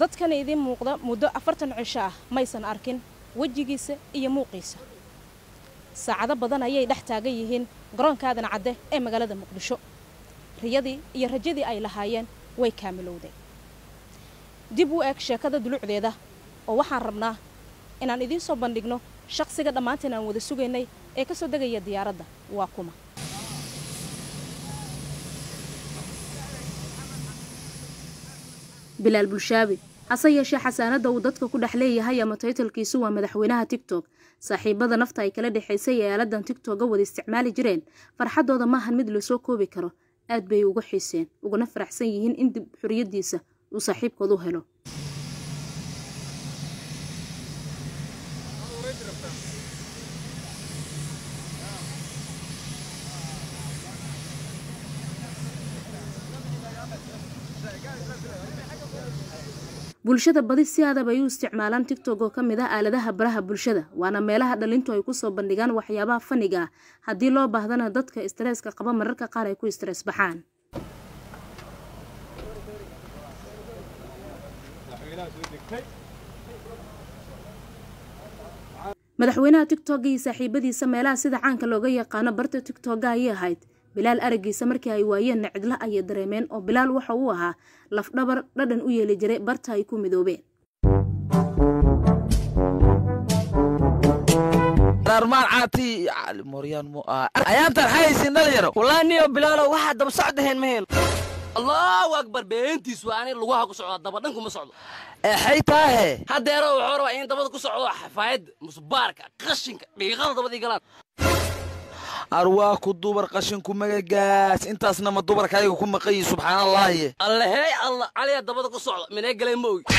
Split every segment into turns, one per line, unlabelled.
dadkana idiin muuqda muddo afartan cisho ah maysan arkin wejigiisa iyo muuqiisa saacado badan ayay dhex taagan yihiin garoonka aadan cadde ee magaalada muqdisho riyadii iyo rajadii ay lahaayeen way kaamilowdeen dib u eeg sheekada dulucdeeda oo waxaan rabnaa inaan idiin soo bandhigno shaqsiga dhammaanteen aan wada sugaynay ee ka soo degaya diyaaradda waa kuma bilaal bulshaabi hase yeeshee xasaanadda uu dadka ku dhex leeyahay ama taytalkiisu waa madaxweynaha tigtok saaxiibada nafta ay kala dhexaysay ee aaladan tigtogga wada isticmaali jireen farxaddooda maahan mid lasoo koobi karo aad bay uga xiiseen uguna faraxsan yihiin in dib xuriyaddiisa uu saaxiibkood u helo bulshada badi si aadab ay u isticmaalaan tigtog oo ka mid ah aaladaha baraha bulshada waana meelaha dhalintu ay kusoo bandhigaan waxyaabaha faniga ah haddii loo baahdana dadka istreeska qaba mararka qaar ay ku istrees baxaan madaxweynaha tigtogga iyo saaxiibadiisa meelaha sida caanka looga yaqaano barta tigtogga ayay ahayd bilaal aragiisa markii ay waayeenna cidla ayay dareemeen oo bilaal waxa uu ahaa lafdhabar dhadhan u yeeli jiray barta ay ku midoobeen
ayaantan haysin dhalinyaro
wallaahi niyo bilaalow waxaa daba socdaheen ma helo
allahu akbar beentiis waa ani lugaha ku socda daba dhanku ma socdo
exay taahe
haddeero wuxuu rabaa in dabada ku socdo xafaayadda musbaarka qashinka dhiiqada dabadii galaan
arwaa ku dubar qashinku magagaas intaasna ma dubarka ayaga ku maqan yihin subxaanallaahi
alle hey alla caliya dabada ku socda minee galeen ma ogi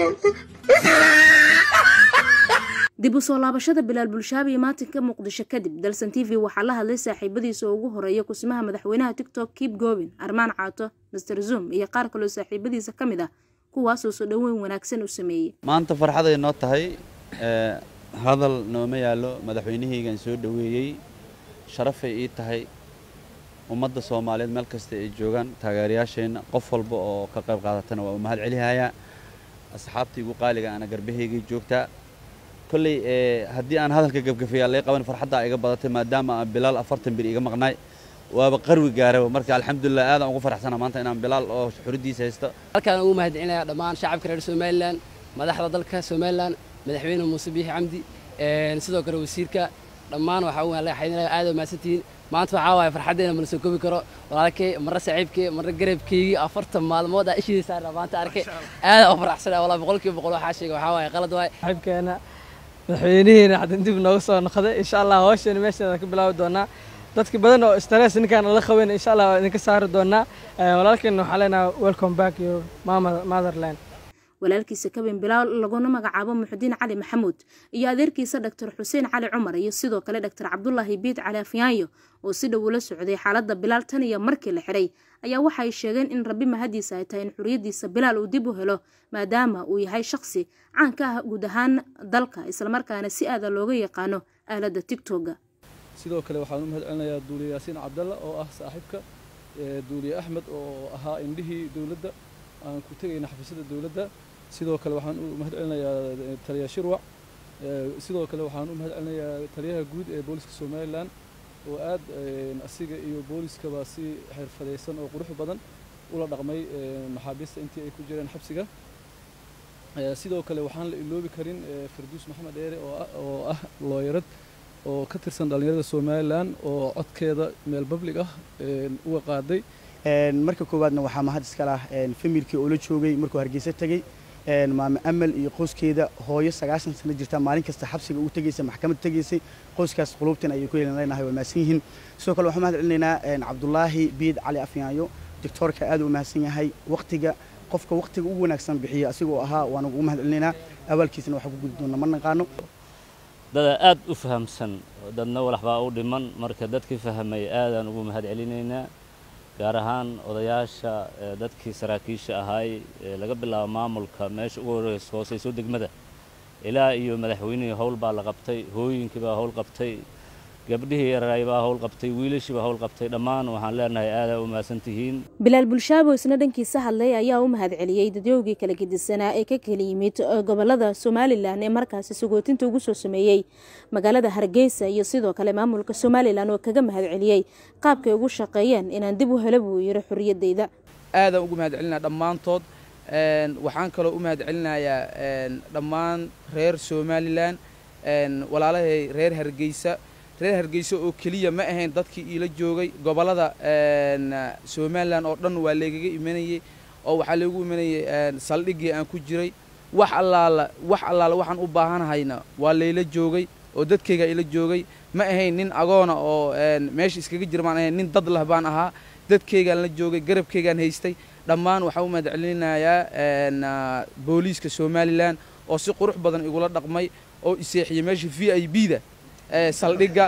dib u soo laabashada bilaal bulshaabi iyo maatinka muqdisho kadib dalsan t v waxaa la hadlay saaxiibadiisa oo ugu horeeya kusimaha madaxweynaha tigtok kiib goobin armaan caato master zoom iyo qaar kaloo saaxiibadiisa ka mid ah kuwaasoo soo dhoweyn wanaagsan u sameeyey
maanta farxaday noo tahay hadal nooma yaallo madaxweynahaygan soo dhoweeyey sharafay ii tahay ummadda soomaaliyeed meel kasta ay joogaan taageerayaasheenna qof walba oo ka qayb qaadatana waa u mahad celihayaa asxaabtii igu qaaliga ana garbahaygay joogtaa kolley haddii aan hadalka gafgafayaa lay qaban farxaddaa iga badatay maadaama aan bilaal afartan bir iga maqnaay waaba qarwi gaaraba marka alxamdulilah aadaan ugu faraxsana maanta inaan bilaal oo xuriddiisa haysto
halkaan ugu mahadcelinayaa dhammaan shacabka reer somalilan madaxda dalka somalilan madaxweyne muuse biixi camdi sidoo kale wasiirka dhammaan waxaa u mahadcelinayaa aad u mahadsantihiin maanta waxaa waaye farxaddeena mana soo koobi karo walaalkay marna saaxiibkay marna garabkaygii afartan maalmood aa ishiisa saarna maanta arkay aad u faraxsanaa walaa boqolkiiba boqol waxaa sheegay waxaa waaye qalad waaye
saaxiibkeena madaxweynihiina hadda dib nooga soo noqday insha allah hawsheena meesheeda ka bilaabi doonaa dadka badan oo stress ninkaan la qaban insha allah waa idinka saari doonaa walaalkeena waxaa leenahay welcome back your motherland
walaalkiisa kabin bilaal laguna magacaabo muxudiin cali maxamuud iyo adeerkiisa dhaktar xuseen cali cumar iyo sidoo kale dhaktar cabdulaahi biid cali afyaanyo oo si dhow ula socday xaaladda bilaal tan iyo markii la xiray ayaa waxay sheegeen in rabbi mahadiisa ay tahay in xuriyaddiisa bilaal uu dib u helo maadaama uu yahay shaqsi caan ka ah guud ahaan dalka islamarkaana si aada looga yaqaano aaladda tigtogga
sidoo kale waxaan u mahad celinayaa duuliye yaasiin cabdalla oo ah saaxiibka duuliye axmed oo ahaa indhihii dowladda aan ku tegayna xafiisyada dowladda sidoo kale waxaan u mahad celinayaa taliya shirwac sidoo kale waxaan u mahad celinayaa taliyaha guud ee booliska somalilan oo aad asiga iyo booliskaba si xirfadaysan oo qurux badan ula dhaqmay maxaabiista intii ay ku jireen xabsiga sidoo kale waxaan la iloobi karin farduus maxamed dheere oo ah looyarad oo ka tirsan dhallinyarada somalilan oo codkeeda meel bablig ah uga qaaday
marka koowaadna waxaa mahad iska lah familkii oo la joogay markuu hargeysa tegey maame amal iyo qoyskeeda hooyo sagaashan sano jirta maalin kasta xabsiga ugu tegeysa maxkamad tegeysay qoyskaas qulubtan ayay ku yeelan leenahay waa mahadsan yihiin sidoo kale waxaan mahad celinaynaa cabdulaahi biid cali afyaayo doctoorka aad u mahadsan yahay waqtiga qofka waqtiga ugu wanaagsan bixiya asigoo ahaa waan ugu mahad celinaynaa abaalkiisana waxaa ku gudi doona ma naqaano
dada aad u fahamsan dadna walaxbaa u dhiman marka dadkii fahmay aadaan ugu mahad celinaynaa gaar ahaan odayaasha dadkii saraakiisha ahaay laga bilaabo maamulka meesha ugu horeysa hooseyso degmada ilaa iyo madaxweynihii howl baa la qabtay hooyinkii baa howl qabtay gabdhihii yaraay baa hawl qabtay wiilashii baa hawl qabtay dhammaan waxaan leenahay aadaa u mahadsan tihiin
bilaal bulshaabo isna dhankiisa hadlay ayaa u mahadceliyey dadyoogii kala gedisanaa ee ka kala yimid gobolada somalilan ee markaasi sagootinta ugu soo sameeyey magaalada hargeysa iyo sidoo kale maamulka somalilan oo kaga mahadceliyey qaabkay ugu shaqeeyeen inaan dib u helo buu yiri xorriyadeyda
aadaan ugu mahadcelinaa dhammaantood waxaan kaloo u mahadcelinayaa dhammaan reer somalilan walaalahay reer hargeysa reer hargeysa oo keliya ma ahayn dadkii iila joogay gobollada somalilan oo dhan waa leegaga imanayey oo waxaa leegu imanayey saldhiggii aan ku jiray wax allaala wax allaala waxaan u baahanahayna waa layla joogay oo dadkaygaa ila joogay ma ahayn nin agoona oo meesha iskaga jira maan ahayn nin dad lah baan ahaa dadkaygaan la joogay garabkaygaan haystay dhammaan waxaan u mahadcelinayaa booliiska somalilan oo si qurux badan igula dhaqmay oo iseexiyey meesha v i b da saldhigga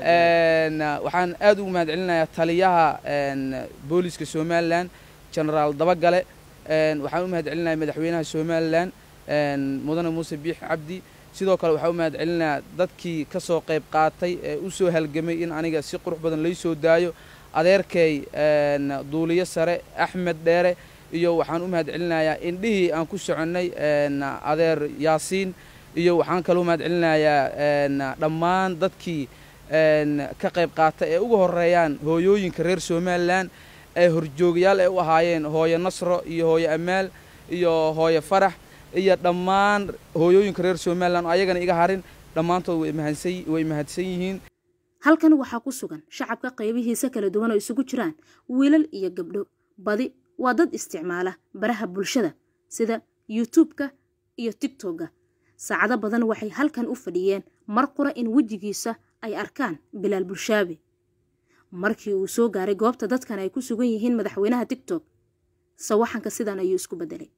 waxaan aad ugu mahadcelinayaa taliyaha booliiska somalilan genaraal dabagale waxaan u mahadcelinayaa madaxweynaha somalilan mudane muuse biix cabdi sidoo kale waxaan u mahadcelinayaa dadkii ka soo qayb qaatay ee u soo halgamay in aniga si qurux badan lay soo daayo adeerkay duuliyo sare axmed dheere iyo waxaan u mahadcelinayaa indhihii aan ku soconnay adeer yaasiin iyo waxaan kaloo mahadcelinayaa dhammaan dadkii ka qayb qaata ee ugu horeeyaan hooyooyinka reer somalilan ee horjoogayaal ay u ahaayeen hooyo nasro iyo hooyo amaal iyo hooyo farax iyo dhammaan hooyooyinka reer somalilan oo ayagana iga harin dhammaantood way mahadsan yihiin
halkan waxaa ku sugan shacabka qaybihiisa kala duwan oo isugu jiraan wiilal iyo gabdho badi waa dad isticmaala baraha bulshada sida youtubeka iyo tigtogga saacado badan waxay halkan u fadhiyeen mar qura in wejigiisa ay arkaan bilaal bulshaabe markii uu soo gaaray goobta dadkan ay ku sugan yihiin madaxweynaha tigtog sawaxanka sidan ayuu isku beddelay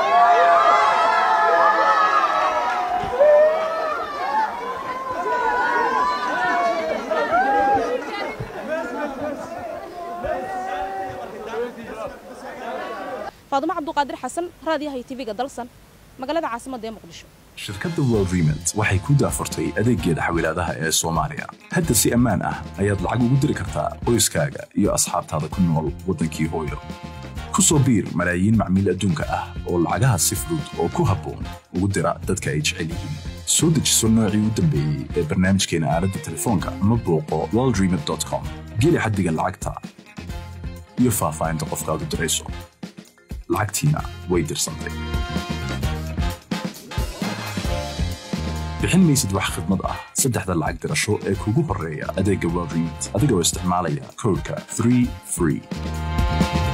faadumo cabduqaadir xasan raadiyaha iyo tv-ga dalsan magaalada caasimadda ee muqdisho
shirkadda world remit waxay ku daafurtay adeeggeeda xawilaadaha ee soomaaliya hadda si ammaan ah ayaad lacag ugu diri kartaa qoyskaaga iyo asxaabtaada ku nool waddankii hooyo ku soo biir malaayiin macmiil adduunka ah oo lacagaha si fudud oo ku habboon ugu dira dadka ay jecel yihiin soo dejiso noocii u dambeeyey ee barnaamijkeena aaladda telefoonka ama booqo worldremit com geli xaddiga lacagta iyo faahfaahinta qofkaad u dirayso lacagtiina way dirsantay bixin maysid wax khidmad ah saddexda lacag dirasho ee kugu horreeya adeegga world remit adigoo isticmaalaya koodhka 3 free